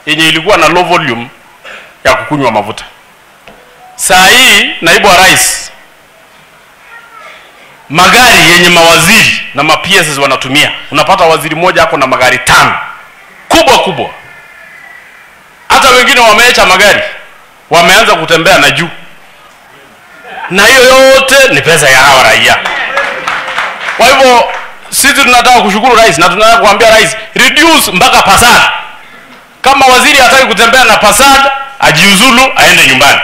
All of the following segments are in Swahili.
yenye ilikuwa na low volume ya kukunywa mafuta. Saa hii naibu wa rais, magari yenye mawaziri na ma PS wanatumia, unapata waziri mmoja ako na magari tano kubwa kubwa, hata wengine wameacha magari, wameanza kutembea na juu, na hiyo yote ni pesa ya hawa raia. Kwa hivyo sisi tunataka kushukuru rais na tunataka kuambia rais reduce mpaka Passat. Kama waziri hataki kutembea na Passat, ajiuzulu aende nyumbani.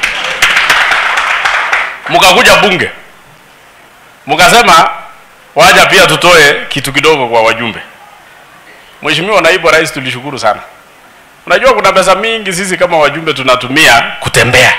Mkakuja bunge mkasema waja pia tutoe kitu kidogo kwa wajumbe. Mheshimiwa naibu wa rais, tulishukuru sana. Unajua kuna pesa mingi sisi kama wajumbe tunatumia kutembea.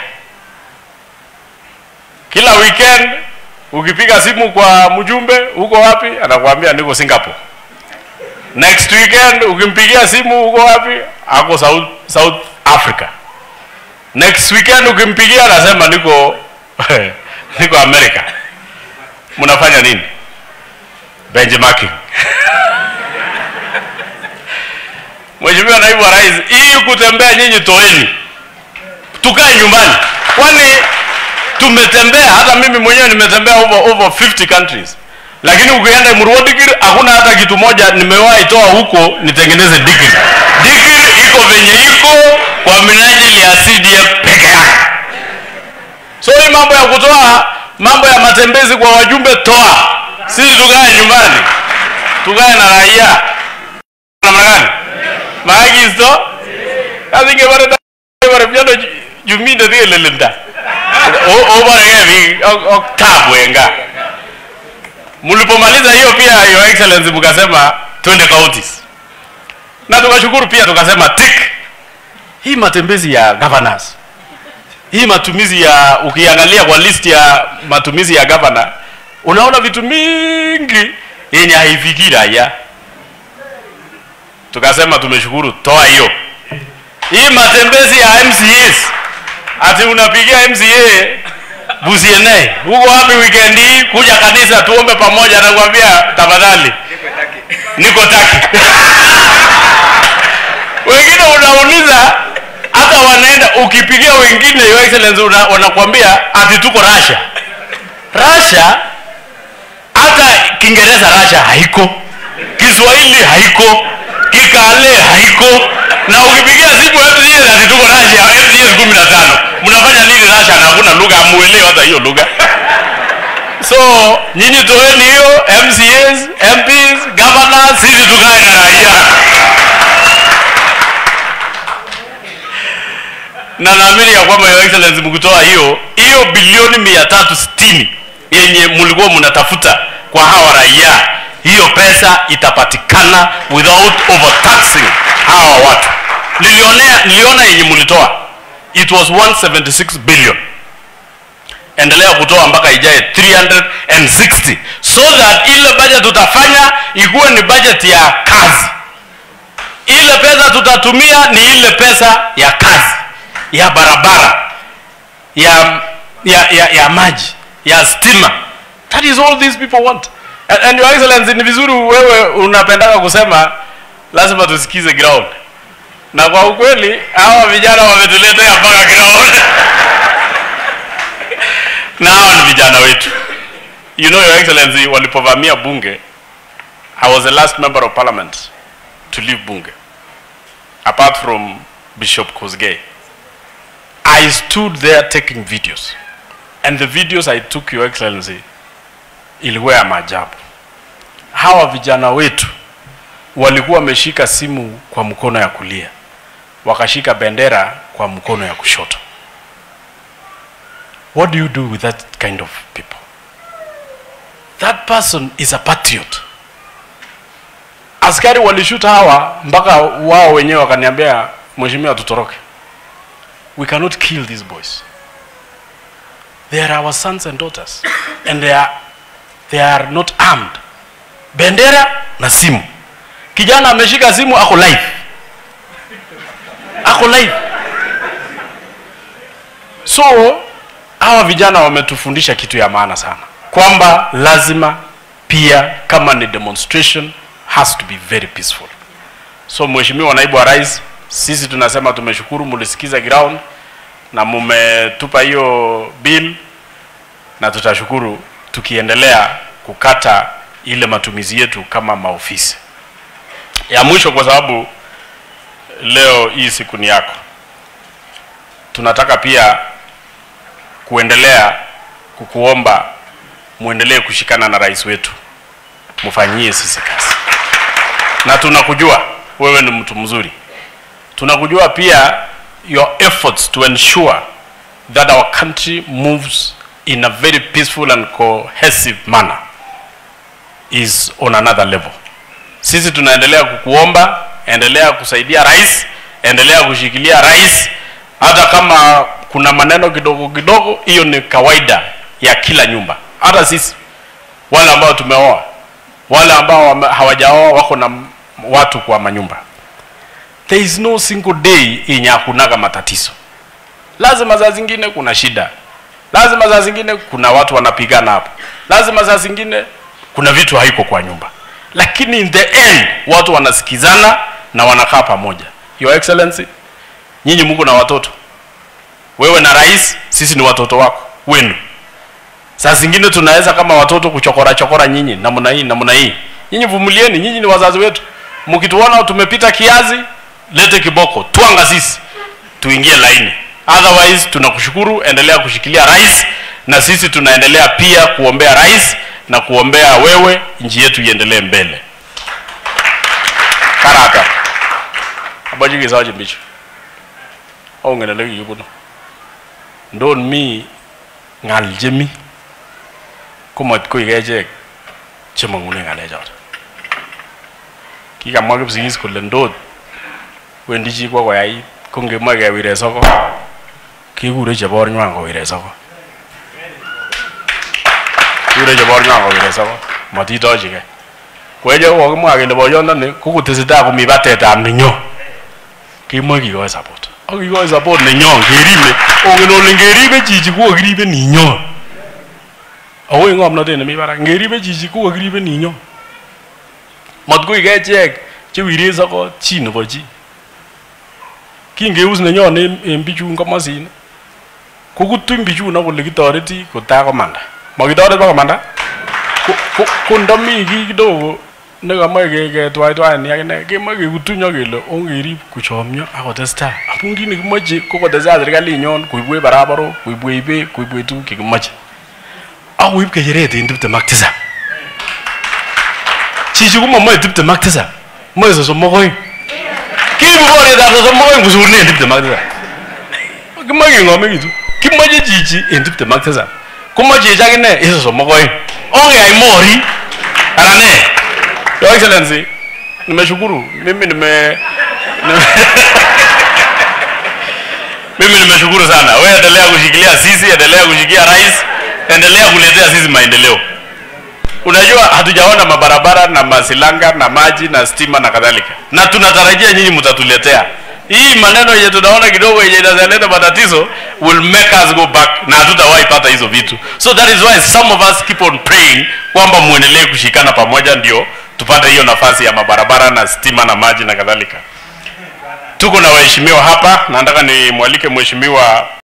Kila weekend ukipiga simu kwa mjumbe, uko wapi? Anakuambia niko Singapore. Next weekend ukimpigia simu, uko wapi? Ako South, South Africa. Next weekend ukimpigia, anasema niko niko America. Mnafanya nini? Benchmarking. Mheshimiwa naibu wa rais, hii kutembea nyinyi toeni, tukae nyumbani, kwani tumetembea. Hata mimi mwenyewe nimetembea over, over 50 countries, lakini ukienda Murwadikir hakuna hata kitu moja nimewahi toa huko nitengeneze dikir. Dikir iko venye iko kwa minajili ya CDF peke yake. So hii mambo ya kutoa mambo ya matembezi kwa wajumbe, toa. Sisi tukae nyumbani, tukae na raia. Namna gani? maagizo kasinge bare bare vyano juminde dhige lelinda o o bare ngevi tabu enga mlipomaliza hiyo pia your excellency mkasema twende counties na tukashukuru pia tukasema tick hii matembezi ya governors hii matumizi ya ukiangalia kwa list ya matumizi ya governor unaona vitu mingi yenye haifikii raia tukasema tumeshukuru, toa hiyo. Hii matembezi ya MCAs, ati unapigia MCA Busiene, huko wapi weekend hii, kuja kanisa tuombe pamoja, nakwambia tafadhali, niko taki wengine unauliza hata wanaenda, ukipigia wengine your excellency, una, wanakwambia ati tuko Russia. Russia hata Kiingereza Russia haiko, Kiswahili haiko, Kikale haiko, na ukipigia simu FCS ati tuko Russia, FCS kumi na tano. Mnafanya nini Russia na hakuna lugha, hamuelewi hata hiyo lugha. So nyinyi toeni hiyo MCAs, MPs, governors, sisi tukae na raia. na naamini ya kwamba your excellency mkitoa hiyo hiyo bilioni mia tatu sitini yenye mlikuwa mnatafuta kwa hawa raia, hiyo pesa itapatikana without overtaxing hawa watu. Nilionea, niliona yenye mlitoa it was 176 billion. Endelea kutoa mpaka ijae 360 so that ile budget tutafanya ikuwe ni budget ya kazi. Ile pesa tutatumia ni ile pesa ya kazi ya barabara ya ya, ya, ya maji ya stima that is all these people want and, and your excellency ni vizuri wewe unapendaka kusema lazima tusikize ground na kwa ukweli hawa vijana wametuletea mpaka ground na hawa ni vijana wetu you know your excellency walipovamia bunge i was the last member of parliament to leave bunge apart from bishop kosgei I stood there taking videos. And the videos I took, Your Excellency, ilikuwa ya maajabu. Hawa vijana wetu walikuwa wameshika simu kwa mkono ya kulia, wakashika bendera kwa mkono ya kushoto. What do you do with that kind of people? That person is a patriot. Askari walishuta hawa mpaka wao wenyewe wakaniambia, mheshimiwa, tutoroke we cannot kill these boys. They are our sons and daughters and they are, they are not armed. Bendera na simu. Kijana ameshika simu ako live. Ako live. So hawa vijana wametufundisha kitu ya maana sana kwamba lazima pia kama ni demonstration has to be very peaceful. So mheshimiwa naibu wa rais, Sisi tunasema tumeshukuru, mulisikiza ground na mumetupa hiyo bill, na tutashukuru tukiendelea kukata ile matumizi yetu kama maofisi. Ya mwisho, kwa sababu leo hii siku ni yako, tunataka pia kuendelea kukuomba muendelee kushikana na rais wetu, mfanyie sisi kazi, na tunakujua wewe ni mtu mzuri, tunakujua pia your efforts to ensure that our country moves in a very peaceful and cohesive manner is on another level. Sisi tunaendelea kukuomba, endelea kusaidia rais, endelea kushikilia rais, hata kama kuna maneno kidogo kidogo, hiyo ni kawaida ya kila nyumba. Hata sisi wale ambao tumeoa, wale ambao wame- hawajaoa wako na m- watu kwa manyumba. There is no single day yenye hakunaga matatizo. Lazima saa zingine kuna shida, lazima saa zingine kuna watu wanapigana hapo, lazima saa zingine kuna vitu haiko kwa nyumba, lakini in the end watu wanasikizana na wanakaa pamoja. Your Excellency, nyinyi mko na watoto, wewe na rais, sisi ni watoto wako wenu. Saa zingine tunaweza kama watoto kuchokora chokora nyinyi namna hii namna hii. Nyinyi vumilieni, nyinyi ni wazazi wetu. Mkituona tumepita kiazi, lete kiboko, twanga sisi tuingie laini. Otherwise tunakushukuru, endelea kushikilia rais, na sisi tunaendelea pia kuombea rais na kuombea wewe, nchi yetu iendelee mbele. Karata abaji sawaje mbicho ongenele kikuno ndon mi ngal chemi komot koik echek chemong'une ng'alechoto kikamwa kipsigis kole ndot wendi chi kwo koyait ko ngemoe kewire soko kekure chebornywan kowire soko kikure chebornywan kowire soko matitochigei kweche kokimwa kele boyondoni kokotesetai komi batetab nenyo kemoe kikoi support ak kikoi support nenyo keribe ongen ole ngeribe chichi kokokiribe ninyo ako en ng'omnotet nemi barak ngeribe chichi kokokiribe ninyo matkoik echek chewire sokot chi nebo chi kingeus nenyon en en bichun komosin kokutuny bichun kole kitoreti kotai komanda makitoret pa komanda Ko- ko- ko ndomi kii kidogo nekamoe ke- ketwaitwaen akine kemoe kekutuny ak kele ongerib kochomyo ak kotestai amun kit nekimoche ko kotestai serikalinyon koibwech barabarok koibwech beek koibwech tuguk chekimoche ak koib kecheret en tiptem ak tisap chichi komomoe tiptem ak tisap moe sosom ak oeng kiibu borietab sosom ak oeng kosurunen tiptem ak tisap kimoe keng'omekitu kimoche chichi en tiptem ak tisap komoche chichi akine en sosom ak oeng ongeyai mori anan ne your excellency nimeshukuru mimi nime nime- mimi nimeshukuru sana wewe endelea kushikilia sisi endelea kushikia rais endelea kuletea sisi maendeleo unajua hatujaona mabarabara na masilanga na maji na stima na kadhalika na tunatarajia nyinyi mtatuletea hii maneno yenye tunaona kidogo yenye inazaleta matatizo will make us go back na hatutawahi pata hizo vitu so that is why some of us keep on praying kwamba muendelee kushikana pamoja ndio tupate hiyo nafasi ya mabarabara na stima na maji na kadhalika tuko na waheshimiwa hapa na nataka nimwalike mheshimiwa